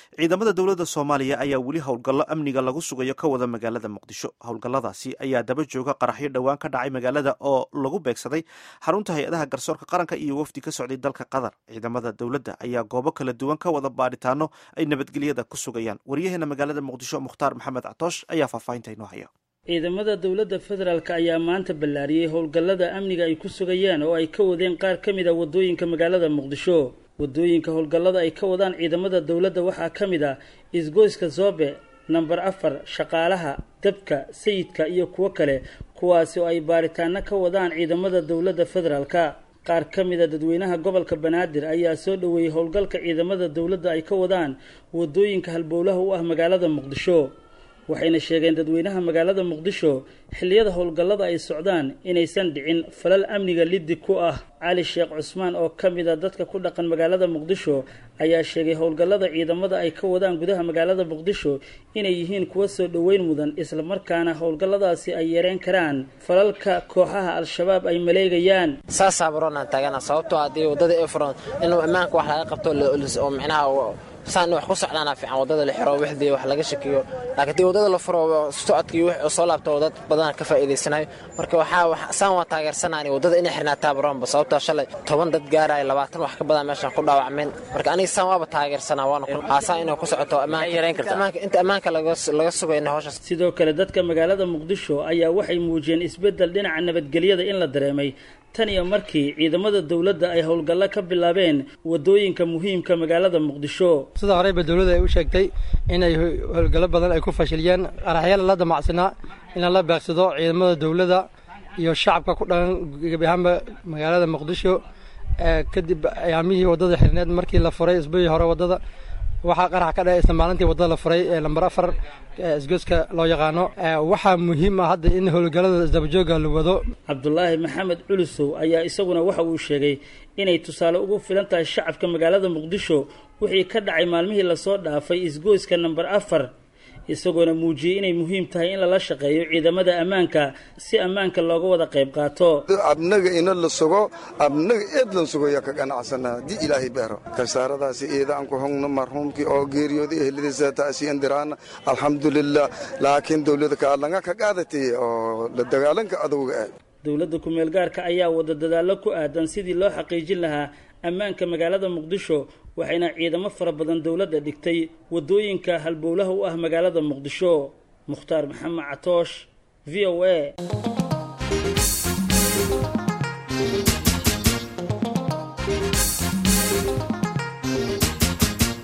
ciidamada dowladda soomaaliya ayaa weli howlgallo amniga lagu sugayo ka wada magaalada muqdisho howlgalladaasi ayaa daba jooga qaraxyo dhowaan ka dhacay magaalada oo lagu beegsaday xarunta hay-adaha garsoorka qaranka iyo wafdi ka socday dalka qatar ciidamada dowladda ayaa goobo kala duwan ka wada baadhitaano ay nabadgelyada ku sugayaan waryaheena magaalada muqdisho mukhtaar maxamed catoosh ayaa faahfaahinta inoo haya ciidamada dowladda federaalk ayaa maanta ballaariyey howlgallada amniga ay ku sugayaan oo ay ka wadeen qaar ka mid a waddooyinka magaalada muqdisho waddooyinka howlgallada ay ka wadaan ciidamada dowladda waxaa ka mid ah isgoyska zoobe namber afar shaqaalaha dabka sayidka iyo kuwo kale kuwaasi oo ay baaritaano ka wadaan ciidamada dowladda federaalka qaar ka mid a dadweynaha gobolka banaadir ayaa soo dhoweeyey howlgalka ciidamada dowladda ay ka wadaan waddooyinka halbowlaha u ah magaalada muqdisho waxayna sheegeen dadweynaha magaalada muqdisho xilliyada howlgallada ay socdaan inaysan dhicin falal amniga liddi ku ah cali sheekh cusmaan oo ka mid a dadka ku dhaqan magaalada muqdisho ayaa sheegay howlgallada ciidamada ay ka wadaan gudaha magaalada muqdisho inay yihiin kuwa soo dhoweyn mudan islamarkaana howlgalladaasi ay yareen karaan falalka kooxaha al-shabaab ay maleegayaan saasaa baroonaan taagana sababtoo haddii waddada ay furan inuu ammaanka wax laga qabto oo micnaha saan wax ku socdaana fiican waddada la xiro wixdii wax laga shakiyo laakiin dii waddada la furo socodkii wix soo laabto dad badan ka faa'iidaysanayo marka waxaa saan waa taageersanaani waddada inay xirnaataa baroonba sababtoo shalay toban dad gaaraya labaatan wax ka badan meeshaan ku dhaawacmeen marka aniga saan waaba taageersanaa waana aasaan inay ku socoto inta ammaanka laga sugayna howshaas sidoo kale dadka magaalada muqdisho ayaa waxay muujiyeen isbeddel dhinaca nabadgelyada in la dareemay tan iyo markii ciidamada dowladda ay howlgallo ka bilaabeen waddooyinka muhiimka magaalada muqdisho sida horeyba dowladda ay u sheegtay inay howlgallo badan ay ku fashiliyeen qaraxyala la damacsanaa in la beegsado ciidamada dowladda iyo shacabka ku dhaqan gebi ahaanba magaalada muqdisho kadib ayaamihii waddada xirneed markii la furay isbuucii hore waddada waxaa qarax ka dhacay isla maalintii waddada la furay ee lambar afar isgoyska loo yaqaano waxaa muhiim ah hadda in howlgallada isdabajooga la wado cabdulaahi maxamed culusow ayaa isaguna waxa uu sheegay inay tusaale ugu filan tahay shacabka magaalada muqdisho wixii ka dhacay maalmihii lasoo dhaafay isgoyska namber afar isagoona muujiyey inay muhiim tahay in lala shaqeeyo ciidamada ammaanka si ammaanka looga wada qayb qaato abnaga ina la sugo abnaga eed lan sugoya ka ganacsanaa haddii ilaahay beero kasaaradaasi eedaan ku hogno marhuumkii oo geeriyooda ehladiisa taasiyan diraana alxamdulilah laakiin dowlada kaalanga ka qaadatay oo la dagaalanka adowga ah dowladda ku-meel gaarka ayaa wada dadaallo ku aadan sidii loo xaqiijin lahaa ammaanka magaalada muqdisho waxayna ciidamo fara badan dowladda dhigtay waddooyinka halbowlaha u ah magaalada muqdisho mukhtaar maxamed catoosh v o a